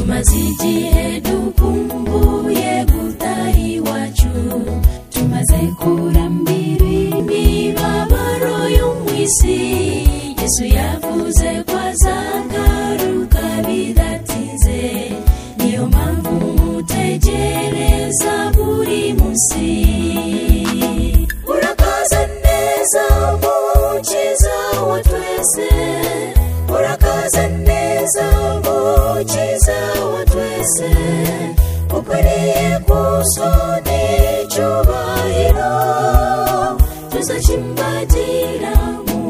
amazi igihe dukumbuye gutaha iwacu tumaze kurambira imibabaro yo mu isi yesu yavuze ko azagaruka bidatinze niyo mpamvu mutegereza buri munsi urakaza neza mukiza wa twese urakaza neza mukiza wa twese ukwiriye gusoni icyubahiro tuzakimbagira mu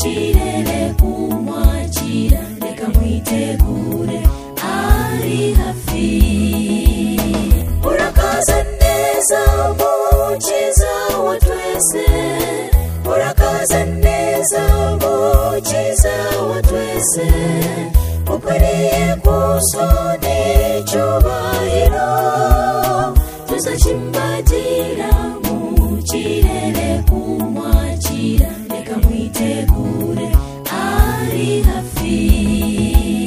kirere kumwakira reka mwitegure ari hafi urakaza neza mukiza wa twese urakaza neza mukiza wa twese ukwiriye gusoni icyubahiro tuzakimbagira mu kirere kumwakira reka mwitegure ari hafi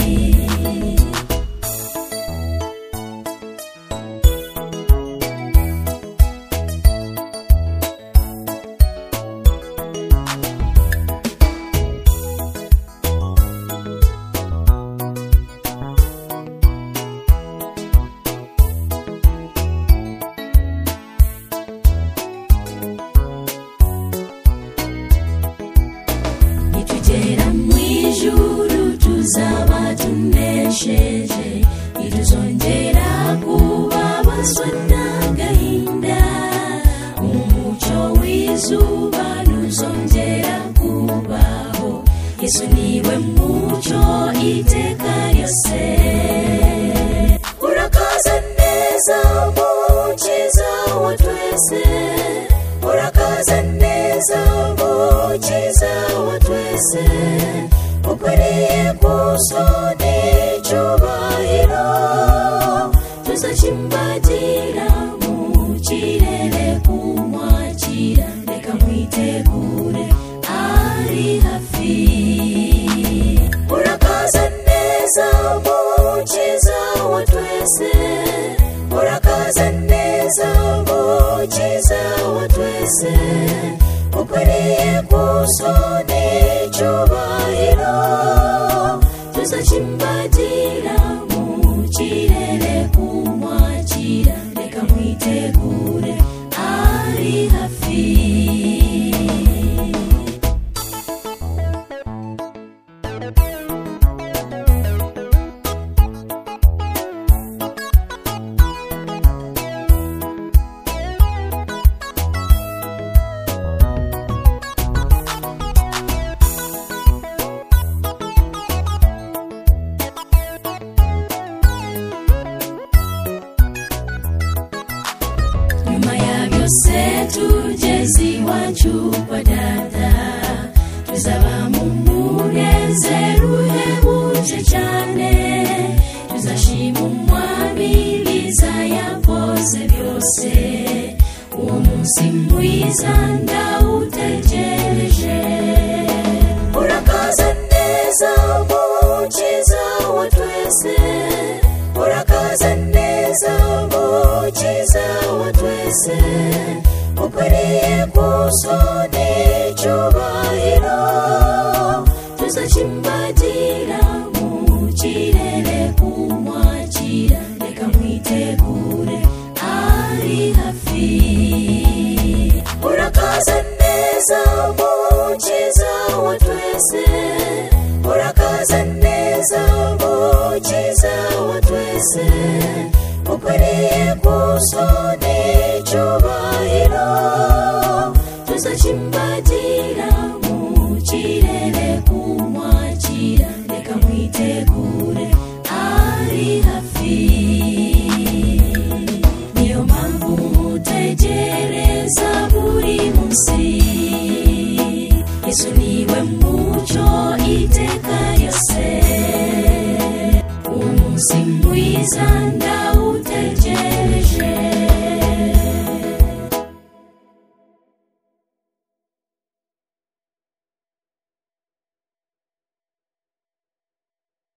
nitugera mu ijuru tuzaba tunesheje ntituzongera kubabazwa n'agahinda umucyo w'izuba ntuzongera kubaho yesu niwe mucyo iteka ryose urakaza neza mukiza wa twese urakaza neza mukiza wa twese ukwiriye gusoni icyubahiro tuzakimbagira mu kirere kumwakira reka mwitegure ari hafi urakaza neza mukiza wa twese urakaza neza mukiza wa twese ukwiriye gusoni icyubahiro tuzakimbagira mu kirere kumwakira reka mwitegure ari hafi nyuma ya byose tugeze iwacu kwa dada tuzaba mu munezero uhebuje cyane tuzashima umwami biza yakoze byose uwo munsi mwiza ndawutegereje urakaza neza mukiza wa twese urakaza neza mukiza wa twese ukwiriye gusoni icyubahiro tuzakimbagira mu kirere kumwakira reka mwitegure ari hafi urakaza neza mukiza wa twese urakaza neza mukiza wa twese ukwiriye gusoni icyubahiro tuzakimbagira mu kirere kumwakira reka mwitegure ari hafi niyo mpamvu mutegereza buri munsi yesu niwe mucyo iteka